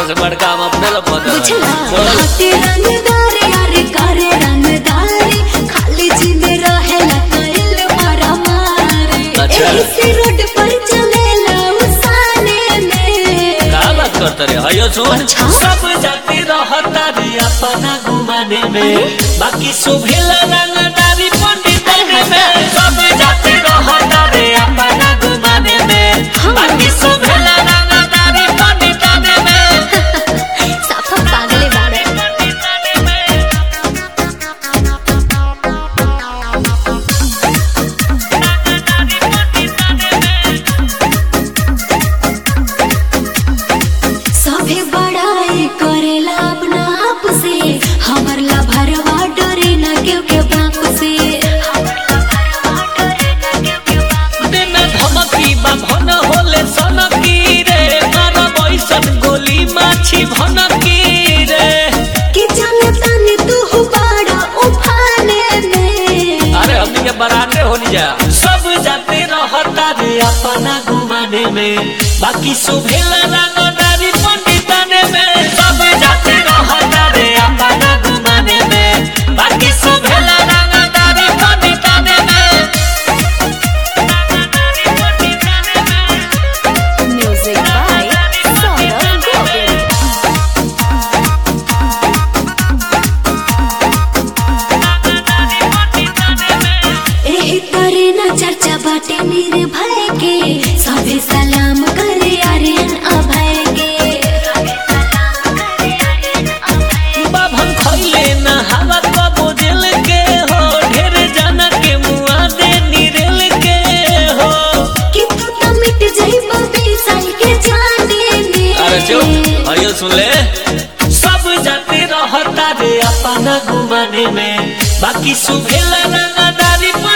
से बड़का हम अपने ला पता बुझला बोल हाथे रंगदारे यारे करे रंगदारे खाली जिद रहेला कइल मारा मारे अच्छा। ऐसे रोड पर चलेला उसाने में का बात करते रे हयो सुन अच्छा। सब जाति रहता रे अपना गुमाने में बाकी सुभेला रंगदारी पंडिताने में सब जाति रहता रे अपना गुमाने में हाँ। बाकी सुभेला रंगदारी पंडिताने में साफा पागले बाड़े पंडिताने में सभे बड़ाई करेला अपना आप से हमर ला भरवा डरे न केव के बाप से हमर ला भरवा डरे न केव के बाप दिन धमकी बाभन होले सनकी रे मारा बैसन गोली माछी भनकी रे कि जाने ताने तू बड़ा उफाने में अरे हमनी के बरांडे होनी जा सब जाते रहता रे अपना गुमाने में बाकी सुभेला रंगदारी पंडिताने में सब जाते रहता रे अपना गुमाने में बाकी सुभेला रंगदारी पंडिताने में पंडिताने में म्यूजिक बाय सौरभ गोविल एही तरे न चर्चा बाटे निर्भय के सभे सलाम करे आर्यन अभय के बाभन खैले न हवा कबो दिल के हो ढेर जाना के मुआ दे निरेल के हो कि तू तो मिट जाइबो बेसाई के जाने में अरे चुप हरियो सुन ले सब जाते रहता रे अपना गुमाने में बाकी सुभेला रंगदारी